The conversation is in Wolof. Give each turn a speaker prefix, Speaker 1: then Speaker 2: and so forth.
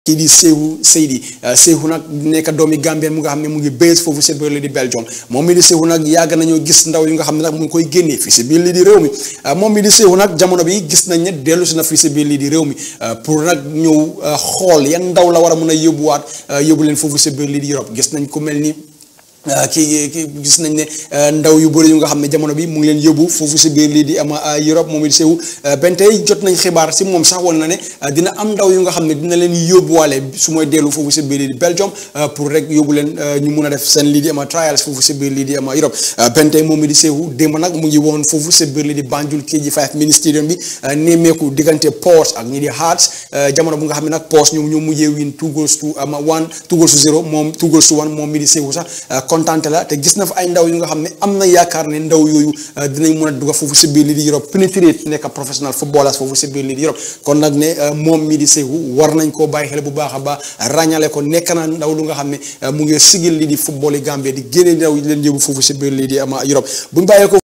Speaker 1: kii di Sehu Seydi Sehu nag nekk doomi Gambien mu nga xam ne mu ngi base foofu si biir li di Belgium moom mi di Sehu nag yàgg nañoo gis ndaw yu nga xam ne nag mu ngi koy génnee fii si biir li di réew mi moom mi di Sehu nag jamono bi gis nañ ne dellu si na fii si biir li di réew mi pour nag ñëw xool yan ndaw la war a mun a yóbbuwaat yóbbu leen foofu si biir li di Europe gis nañ ku mel ni kii kii gis nañ ne ndaw yu bëri yu nga xam ne jamono bi mu ngi leen yóbbu foofu si biir lii di ama Europe moom it Sehu benn tey jot nañ xibaar si moom sax woon na ne dina am ndaw yu nga xam ne dina leen yóbbuwaale su mooy dellu foofu si biir lii di Belgium pour rek yóbbu leen ñu mun a def seen lii di ama trials foofu si biir lii di ama Europe benn tey moom it di Sehu démb nag mu ngi woon foofu si biir lii di Banjul KG5 mini stadium bi nemmeeku diggante Port ak ñi di Hearts jamono bu nga xam ne nag Port ñoom ñoo mujjee win two goals to ama one two goals to zero moom two goals to one moom mi di Sehu sax kontante la te gis na fa ay ndaw yu nga xam ne am na yaakaar ne ndaw yooyu dinañ mën a dugg foofu si biir lii di Europe pénétrer nekk professionnel footballers foofu si biir lii di Europe kon nag ne moom mii di Sehu war nañ koo bàyyi xel bu baax a baax ràññale ko nekk na ndaw lu nga xam ne mu ngi sigil lii di football yi Gambie di génne ndaw yi leen yóbbu foofu si biir lii di ama Europe buñ bàyyee ko